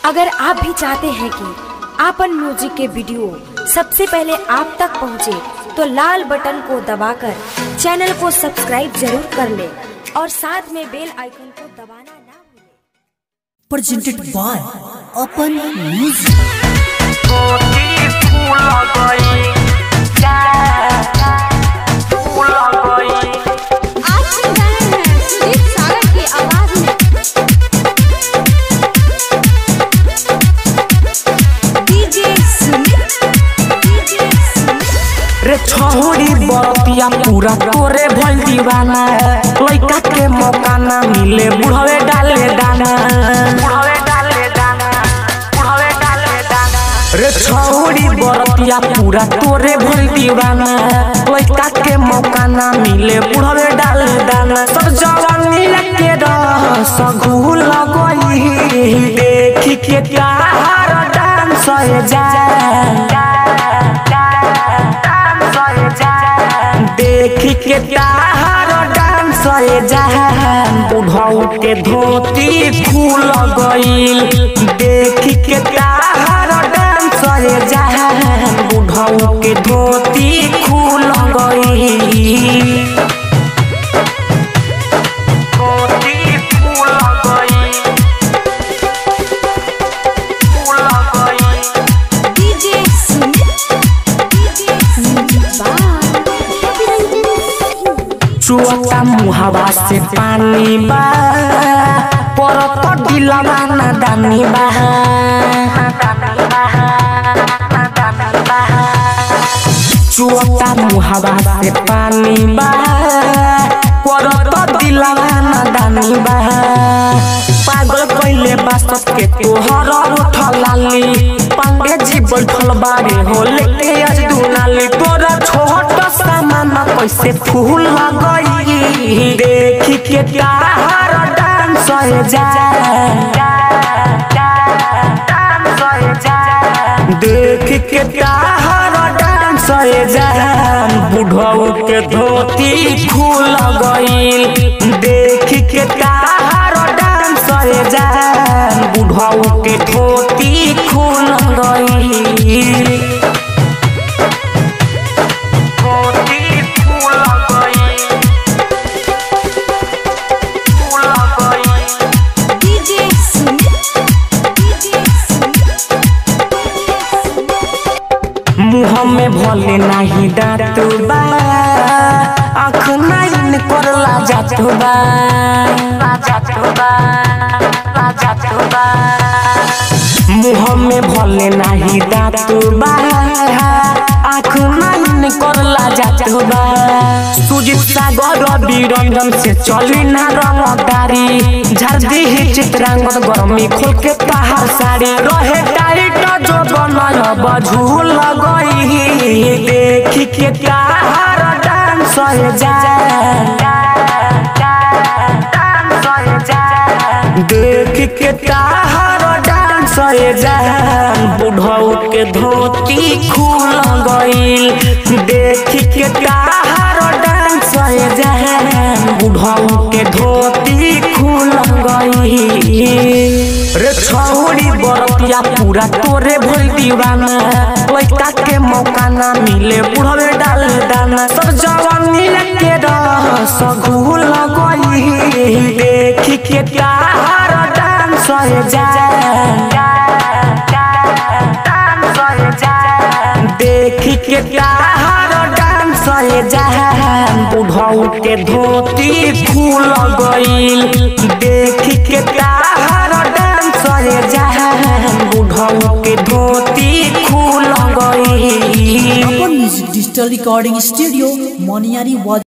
अगर आप भी चाहते हैं कि आपन म्यूजिक के वीडियो सबसे पहले आप तक पहुंचे, तो लाल बटन को दबाकर चैनल को सब्सक्राइब जरूर कर ले और साथ में बेल आइकन को दबाना ना भूलें। presented by Open Music. कोठी फूल गई जा फूल गई आज सुन रहे हैं सुदीप सागर की आवाज में डीजे सुमित डीजे सुमित रे छोड़ी बरतिया पूरा तोरे भइल दीवाना लइका के मौका ना मिले बुढ़वे डाले दाना बुढ़वे डाले दाना बुढ़वे डाले दाना रे छोड़ी बरतिया पूरा तोरे भइल दीवाना लइका के मौका ना मिले बुढ़वे डाले दाना सब जवानी के रस घूल गई देखी के प्यार डांस जा देख के तार डांस जहान बुढ़ऊ के धोती खुल गईल देख के तार डांस जहान बुढ़ऊ के धोती खुल गईल धोती खुल गईल खुल गईल डीजे सुमित डीजे सुमित चुअता मुहावा से पानी बा परत दिलवा ना दानी बा चुअता मुहावा से पानी बा परत दिलवा ना दानी बा पागल कइले बा सबके तोहर उठल लाली पांडे जी बैठल बारे हो लेके आज दुनाली तोरा छोट सामान कैसे फूल गई देख के तार डांस जा देख के तार डांस जा बुढ़ऊ के धोती खुल गईल देख के तार डांस जा बुढ़ऊ के धोती खुल गईल धोती खुल गईल खुल गईल डीजे सुमित डीजे सुमित मुँह में भले नहीं दांत बा आँख नहीं करला जात बा जात बा जात बा मुँह में भले नहीं दांत बा आँख नहीं करला जात बा सुजित सागर रवि रंजन से चली ना रंगदारी झाड़ दी चित्रांगद गर्मी खोल के पहाड़ साड़ी रहे टाइट जो बनल बझूल गई देख के तार डांस जा देख के तार डांस जा बुढ़ऊ के धोती खुल गईल देख के तार डांस जा बुढ़ऊ के धोती खुल गईल रे छौड़ी बरतिया पूरा तोरे भइल दीवाना लइका के मौका ना मिले बुढ़वे डाल दाना सब जवानी के रस घूल गई देख के तार डांस जा देख के तार डांस जा बुढ़ऊ के धोती खुल गईल देख के तार डांस जा बुढ़ऊ के धोती खुल गईल Open Music Digital Recording Studio, Moniari